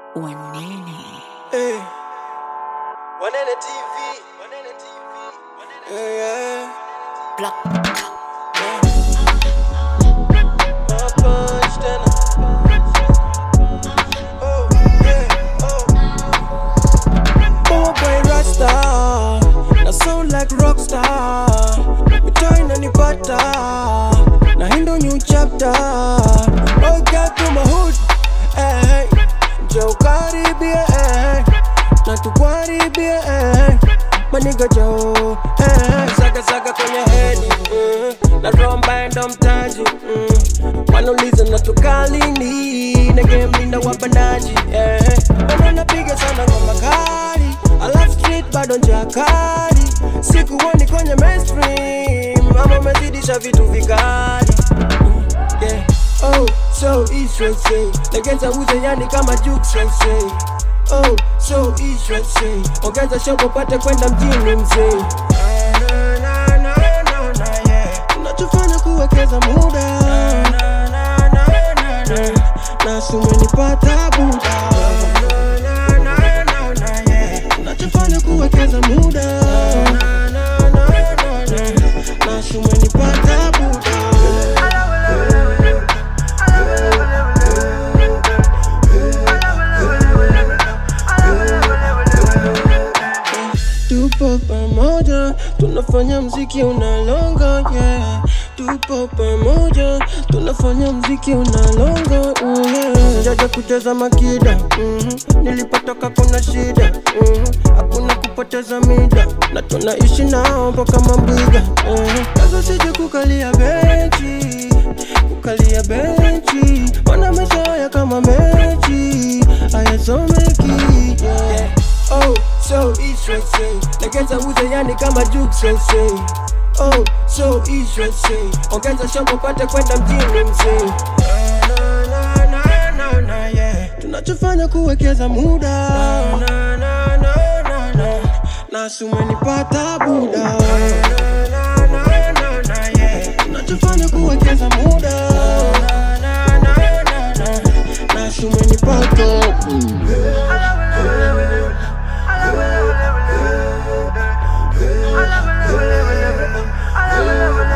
Wanene. Hey. Wanene TV. Wanene TV. Yeah, yeah. Block. My punch, then Oh, yeah, oh. Oh, boy, Rasta. Na sound like rockstar. Mitoi inanipata. Na hii ndo new chapter. Oh, get to my hood. Hey, Joe karibie. Hey. Na tukuharibie. Hey. Maniga Joe. Hey. Saga saga kwenye hedi. Mm. Na romba ndo mtaji. Mm. Wanauliza na tukalini. Na game linda wabandaji. Yeah. Bado napiga sana ngoma kali. Alafu street bado njakari. Sikuoni kwenye mainstream. Mama umezidisha vitu vikali. Mm. Yeah. Oh, so easy Legeza uze yani kama Juke sensei Oh, so easy Ongeza show upate kwenda mjini mzee Na, na, na, na, na, yeah. Unachofanya kuwekeza muda na sumenipata buda unachofanya kuwekeza muda na sumenipata buda Tupo pamoja, tunafanya mziki unalonga, yeah. Tupo pamoja, tunafanya mziki unalonga, mm, yeah. Jaja kucheza makida, mhm. nilipotoka kuna shida, mhm. hakuna kupoteza mida, na tunaishi nao mpaka mambwiga, mhm. Sasa sije kukalia benchi, kukalia benchi, wana maisha haya kama mechi, hayasomeki, yeah. Oh, so easy Legeza uze yani kama Juke sensei Oh, so easy Ongeza shombo pate kwenda mjini mzee Na, na, na, na, na, yeah. Tunachofanya kuwekeza muda na, na, na, na, na, na. na sumenipata buda na, na, na, na, na, yeah. Tunachofanya kuwekeza muda na, na, na, na, na. na sumenipata I love it, love it, love it, love it. I love it, love it, love it.